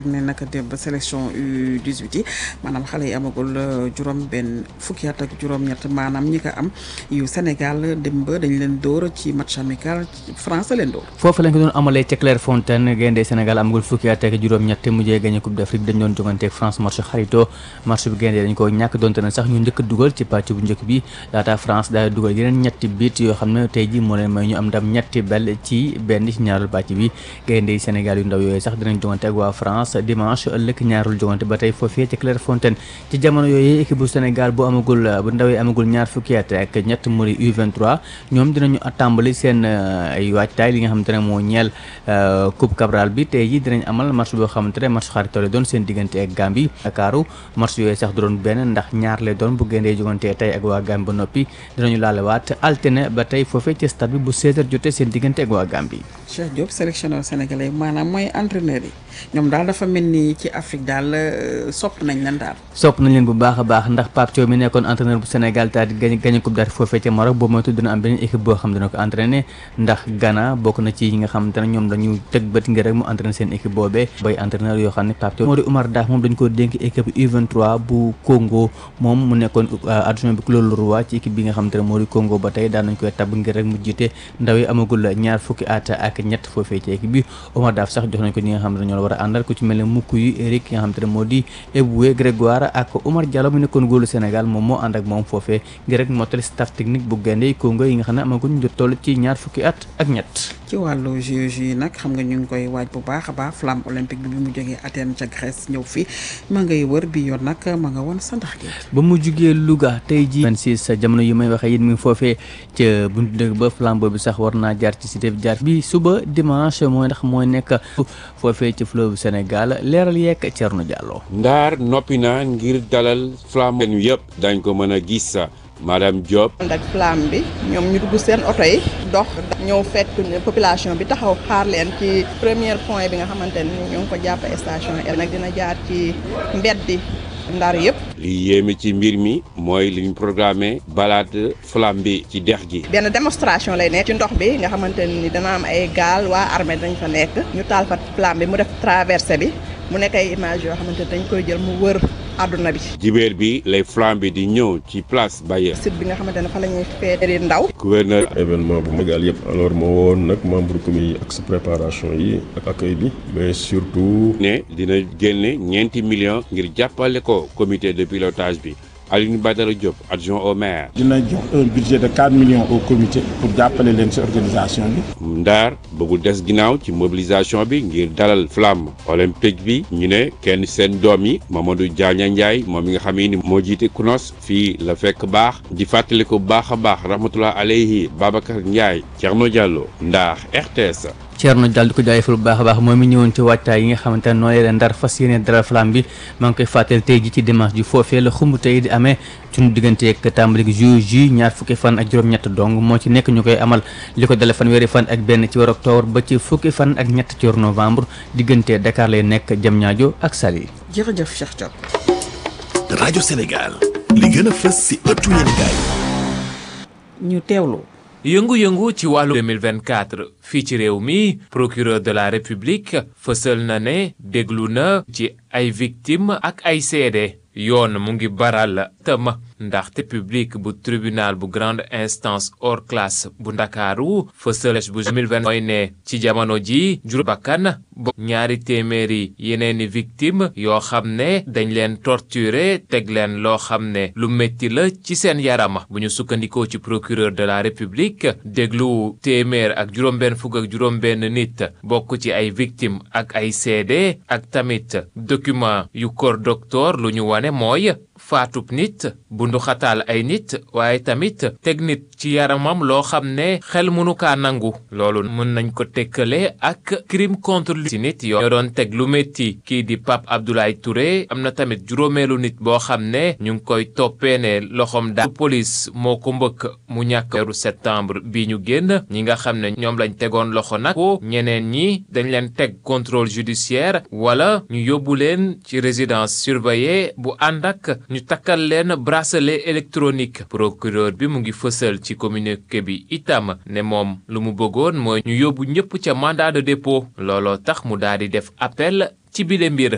ne naka démb sélection U18 yi maanaam xale yi amagul juróom benn fukki at ak juróom-ñett maanaam ñi ko am yu Sénégal démb dañ leen dóor ci match amical France leen dóor. foofu lañ ko doon amalee ca Clairefontaine gaynde Sénégal amagul fukki at ak juróom-ñett mujjee gagné Coupe d'Afrique dañ doon jongante ak France match xarito match bi gaynde dañ ko ñàkk donte na sax ñu njëkk a dugal ci pàcc bu njëkk bi laata France daal dugal yeneen ñetti bit yoo xam ne tey ji moo leen may ñu am ndam ñetti bal ci benn ci ñaareelu pàcc bi gaynde Sénégal yu ndaw yooyu sax dinañ jongante ak waa France dimanche ëllëg ñaarul jogante ba tey foofee ci Clairefontaine ci jamono yooyu équipe bu Sénégal bu amagul bu ndawee amagul ñaar fukki at ak ñett muri U23 ñoom dinañu tàmbali seen ay waajtaay li nga xamante ne moo ñeel Coupe Cabral bi tey ji dinañ amal match boo xamante ne match xaritoo lay doon seen diggante ak Gambie Dakaaru match yooyu sax du doon benn ndax ñaar lay doon bu géndee jogante tey ak waa Gambie ba noppi dinañu laalewaat altine ba tey foofee ci stade bi bu 16h jotee seen diggante ak waa Gambie Cheikh Diop sélectionneur sénégalais maanaam mooy entraîneur yi ñoom daal dafa mel ni ci Afrique daal sopp nañ leen daal. sopp nañ leen bu baax a baax ndax Pape Thiaw mi nekkoon entraîneur bu Sénégal daal di gañ gañ coupe d'Afrique foofee ca Maroc boobu moytu dina am beneen équipe boo xam dina ko entraîné ndax Ghana bokk na ci ñi nga xamante ne ñoom dañu tëg bët ngir rek mu entraîné seen équipe boobee bay entraîneur yoo xam ne Pape Thiaw moo di Oumar Daf moom dañ ko dénk équipe U23 bu Congo moom mu nekkoon adjoint bi Claude Leroy ci équipe bi nga xamante ne moo di Congo ba tey daan nañ koy tabb ngir rek mu jiite ndaw yi amagul ñaar fukki at ak ñett foofee ci équipe bi Oumar Daf sax jox nañ ko ñi nga xam ne ñoo la war a àndal ku ci mel ne mukk yu Eric ki nga xamante ne moo di Eboué Grégoire ak Oumar Diallo mu nekkoon góolu Sénégal moom moo ànd ak moom foofee ngir rek mottali staff technique bu gaynde Congo yi nga xam ne amaguñ jot toll ci ñaar fukki at ak ñett ci wàllu JOJ yi nag xam nga ñu ngi koy waaj bu baax a baax flamme olympique bi bi mu jógee Athènes ca Grèce ñëw fi ma ngay wër bi yoon nag ma nga woon sa ndax gi ba mu jugee Louga tey ji 26 jamono yi may waxee yéen mi ngi foofee ca buntu dëgg ba flambeau bi sax war naa jaar ci cité bi jaar bi suba dimanche mooy ndax mooy nekk foofee ci fleuve Sénégal leeral yeeg Thierno Diallo Ndaar noppi na ngir dalal flamme yu yëpp dañ ko mën a gis madame Diop. ànd ak flamme bi ñoom ñu dugg seen oto yi dox ñëw fekk population bi taxaw xaar leen ci premier point bi nga xamante ni ñoo ngi ko jàpp station yi nag dina jaar ci mbeddi ndar yëpp. li yéeme ci mbir mi mooy li ñu programmé balade flamme bi ci dex gi. benn démonstration lay nekk ci ndox bi nga xamante ni dana am ay gaal waa armée dañ fa nekk ñu taal fa flamme bi mu def traversée bi mu nekk ay image yoo xamante dañ koy jël mu wër. àdduna bi jibéer bi lay flamme bi di ñëw ci place Baye. site bi nga xamante ne fa la ñuy feetee ndaw. gouverneur. événement bu magal yëpp alors moo woon nag membre comité yi ak sa préparation yi ak accueil bi mais surtout. ne dina génne ñeenti millions ngir jàppale ko comité de pilotage bi. Aline Badara Diop adjoint au maire. dina jox un budget de 4 millions au comité pour jàppale leen ci organisation bi. Ndaar bëggul des ginnaaw ci mobilisation bi ngir dalal flamme olympique bi ñu ne kenn seen doom yi Mamadou Diagne Ndiaye moom mi nga xam ni moo jiite CNOS fii la fekk baax di fàttali ko baax a baax rahmatullah aleyhi Babacar Ndiaye Thierno Diallo Ndaar RTS. Thierno Diallo di ko jaajëfal bu baax a baax moom mi ñëwoon ci waajtaay yi nga xamante ne noonu leen ndar fas yéene dalal flamme bi maa ngi koy fàttali tey ji ci dimanche ji foofee la xumb tey di amee suñu diggante ak tàmbali juillet ñaar fukki fan ak juróom-ñett dong moo ci nekk ñu koy amal li ko dale fanweeri fan ak benn ci weeru octobre ba ci fukki fan ak ñett ci weeru novembre diggante Dakar lay nekk Diamniadio ak Saly. jërëjëf Cheikh Diop. rajo Sénégal li gën a fës si ëttu yéenekaay ñu teewlu. yëngu-yëngu ci wàllu 2024 fii ci réew mi procureur de la république fësal na ne déglu na ci ay victimes ak ay seede yoon mu ngi baral tëm ndaxte public bu tribunal bu grande instance hors classe bu ndakaaru fësal bu 2020 mooy ne ci jamono ji jur bakkan bo ñaari téeméeri yeneeni victime yoo xam ne dañ leen torturer teg leen loo xam ne lu métti la ci seen yaram bu ñu sukkandikoo ci procureur de la république déglu téeméer ak juróom-benn fukk ak juróom-benn nit bokk ci ay victime ak ay seede ak tamit document yu corps docteur lu ñu wane mooy faatub nit bundu xataal ay nit waaye tamit teg nit ci yaramam loo xam ne xel mënu kaa nangu loolu mën nañ ko tekkale ak crime contre ci nit yoo ñoo doon teg lu métti kii di Pape Abdoulaye Touré am na tamit juróomeelu nit boo xam ne ñu ngi koy toppee ne loxoom daal police moo ko mbëkk mu ñàkk weeru septembre bi ñu génn ñi nga xam ne ñoom lañ tegoon loxo nag ko ñeneen ñi dañ leen teg contrôle judiciaire wala ñu yóbbu leen ci résidence surveillée bu ànd ak ñu takkal leen bracelet électronique procureur bi mu ngi fësal ci communiqué bi itam ne moom lu mu bëggoon mooy ñu yóbbu ñëpp ca mandat de dépôt looloo tax mu daal di def appel ci bile mbir